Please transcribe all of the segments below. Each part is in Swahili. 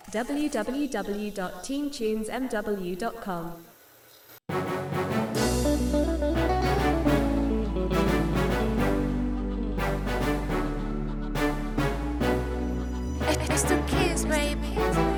www.teamtunesmw.com. It's the kids, baby.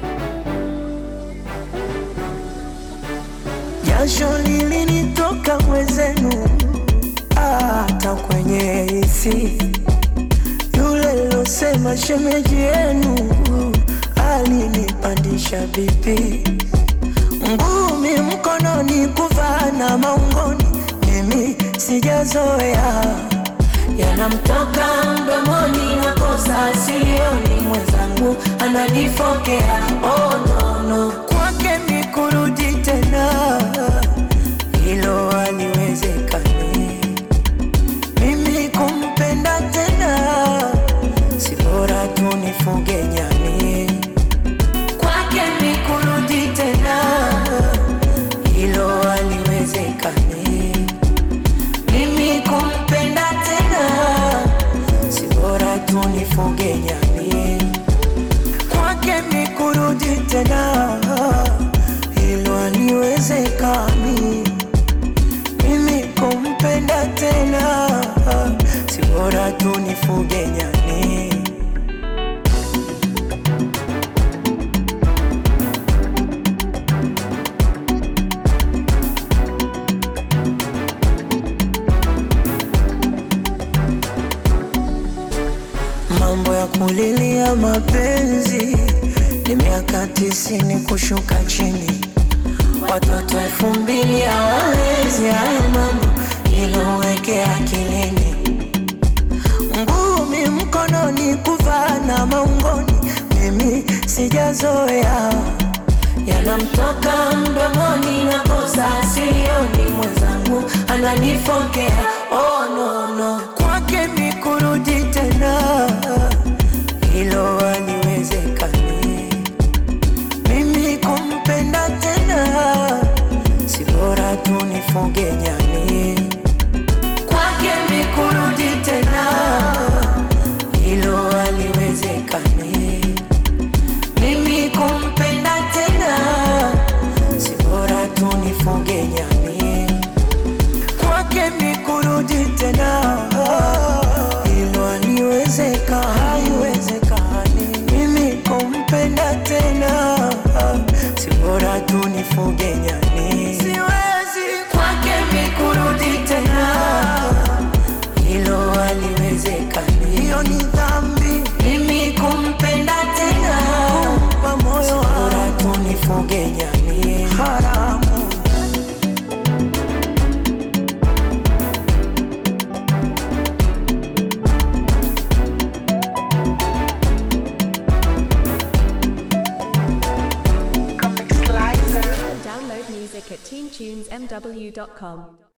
Jasho lilinitoka mwezenu, hata kwenye hisi. Yule losema shemeji yenu alinipandisha bipi, ngumi mkononi, kuvaa na maungoni, mimi sijazoea yanamtoka mdomoni na kosa silioni, mwenzangu ananifokea. Oh, no, no. Kwake mi kurudi tena, hilo haliwezekani. Mimi kumpenda tena, si bora tu nifuge nyani. Kwake mi kurudi tena, hilo haliwezekani. Mimi kumpenda tena, si bora tu nifuge nyani. Kwake mi kurudi tena, hilo haliwezekani. Mimi kumpenda tena, si bora tu nifuge nyani. Mambo ya kulilia mapenzi ni miaka tisini kushuka chini, watoto elfu mbili hawawezi hayo mambo, iloweke akilini. Ngumi mkononi, kuvaa na maungoni, mimi sijazoea yanamtoka mdomoni na kosa silioni, mwenzangu ananifokea. Oh, no, no. Kwake mi kurudi tena, hilo haliwezekani. Mimi kumpenda tena, si bora tu nifuge nyani. Kwake mi kurudi tena, hilo haliwezekani. Mimi kumpenda tena, si bora tu nifuge nyani. Kwake mi kurudi tena, hilo haliwezeka, haiwezekani. Mimi kumpenda tena, si bora tu nifuge nyani. Siwezi kwake mi kurudi tena, hilo haliwezekani. Hiyo ni dhambi, mimi kumpenda tena, kumpa moyo bora tu nifuge nyani. Haramu. Download music at teamtunesmw.com.